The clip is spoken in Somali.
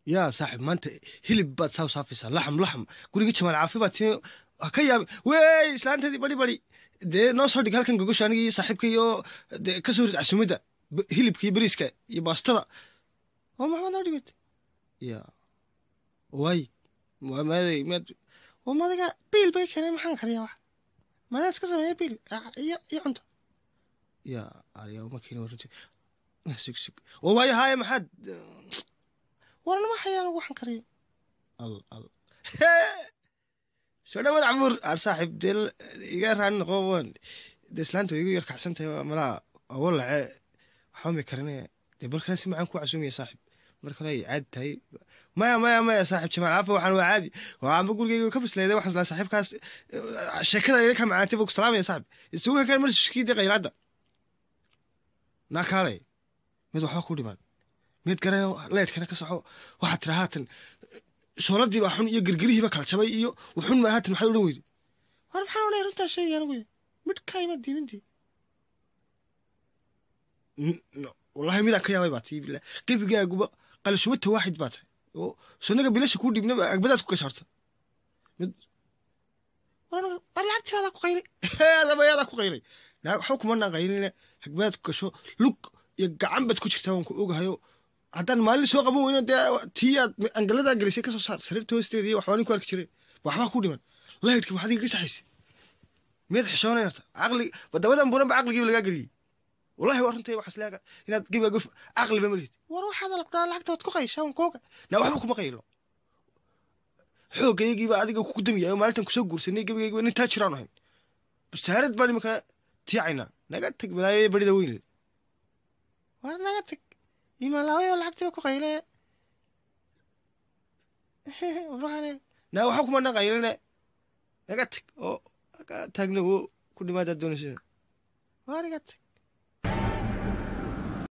yaa saaxib maanta hilib baad saa saafaysaa laxam laxam gurigii jamaal caafi baad timi ha ka yaabin wey islaanteedii bari bari dee noo soo dhig halkan gogosha aniga iyo saaxiibka iyo dee ka soo rid casuumadda b- hilibka iyo bariiska iyo baastada oo maxaad noo dhigad ya waay waa maaday maad oo madaga biil bay keenay maxaan kariyaa wax madaa iska sameeya biil ah, iyo iyo cunto ya ariya ma keeni warunti sug sug oo waayo haaye maxaad warnama hayaan waxaan kariyo al al soo dhawaad cabuur ar saaxiib dee l- iga raani noqo wan dee islaanta way igu yar kacsan tahay waa malaha awo lace waxba may karinaya dee barkale si macaan ku casuumaya saaxiib mar kale ay caadi tahay maya maya maya saaxiib jamaal caafa waxaan waa caadi waxaanba gurigeyga ka bisleeday waxaan islaa saaxiibkaas eh, sheekada ila ka macaantay buu ku salaamaya saaxiib isugu hakan mar shikii dee qaylaadda naa kaalay mid waxba ku dhiman mid garanayo leedhkana ka soco waxaad tira haatan shooladii baa xun iyo girgirihii ba kala jabay iyo wuxun ma haatan maxaad odhan weyday war maxaan odhanaya runtaa sheegay anigu midhkaayma diimintii N- no, wallahi midaan ka yaabay baa tii billah gebigaaguba qalashubata waaxid baa tahay oo sunnaga bilasha kuu dhibna agbadaad ku gashaarta mid war aniga- war lacagtiibaadaa ku qayray adabayaadaa ku qayray naa waxba kumanaan qayline hagbaad ku gasho lug iyo gacan baad ku jirtaa waan ku ogahayo haddaan maalin soo qaban weyno dee tii aad angaladaa gelisay kasoo saar sariirta hoosteeda iyo waxbaa nin ku arki jiray waxbaa ku dhiman laydhki waxaad iga saxaysa miyaad xishoonayarta caqli dabadan buran ba caqligiiba lagaa geliyey wallahi waa runtay waxaas leega inaad gebiga gof caqliba ma lihid war waxaad alaqdaa lacagtood ku qaysha un kooga naa waxba kuma qaylo xoogaygiiba adiga kugu damiyay oo maalintan kusoo guursanay gebigaygiba nin taa jiraan ahayn basaarad baan iminkana tiicaynaa naga tag balaayaya barida weyn war naga tag imaalaaway oo lacagtiba ku qayle naa waxba kuma na qaylene naga tag oo naga taagna wo ku dhimaadaad doonaysa waa naga tag